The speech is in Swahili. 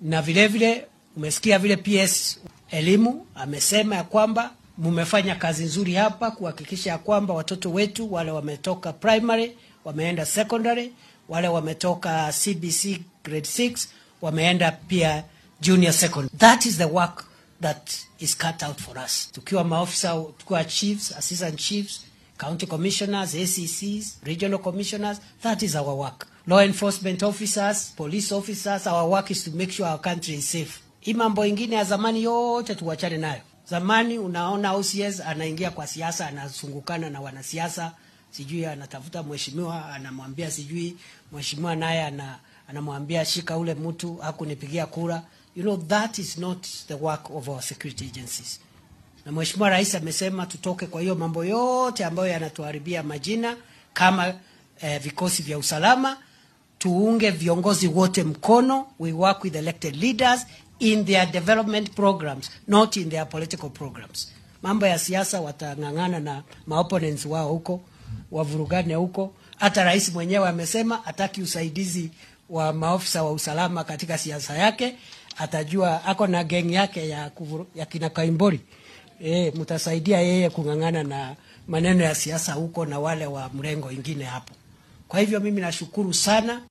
na vile vile umesikia vile PS elimu amesema ya kwamba mumefanya kazi nzuri hapa kuhakikisha ya kwamba watoto wetu wale wametoka primary wameenda secondary, wale wametoka CBC grade 6 wameenda pia junior secondary. That is the work that is cut out for us. Tukiwa maofisa, tukiwa chiefs, assistant chiefs, county commissioners, ACCs, regional commissioners, that is our work. Law enforcement officers, police officers, our work is to make sure our country is safe. Hii mambo ingine ya zamani yote tuwachane nayo. Zamani unaona OCS anaingia kwa siasa, anazungukana na wanasiasa, sijui anatafuta mheshimiwa, anamwambia sijui mheshimiwa naye ana, anamwambia shika ule mtu hakunipigia kura. You know that is not the work of our security agencies. Na mheshimiwa rais amesema tutoke kwa hiyo mambo yote ambayo yanatuharibia majina kama eh, vikosi vya usalama, tuunge viongozi wote mkono. We work with elected leaders in their development programs, not in their political programs. Mambo ya siasa watang'ang'ana na maopponents wao huko, wavurugane huko. Hata rais mwenyewe amesema hataki usaidizi wa maofisa wa usalama katika siasa yake, atajua ako na geng yake ya, kuvuru, ya kina Kaimbori. E, mtasaidia yeye kung'ang'ana na maneno ya siasa huko na wale wa mrengo ingine hapo. Kwa hivyo mimi nashukuru sana.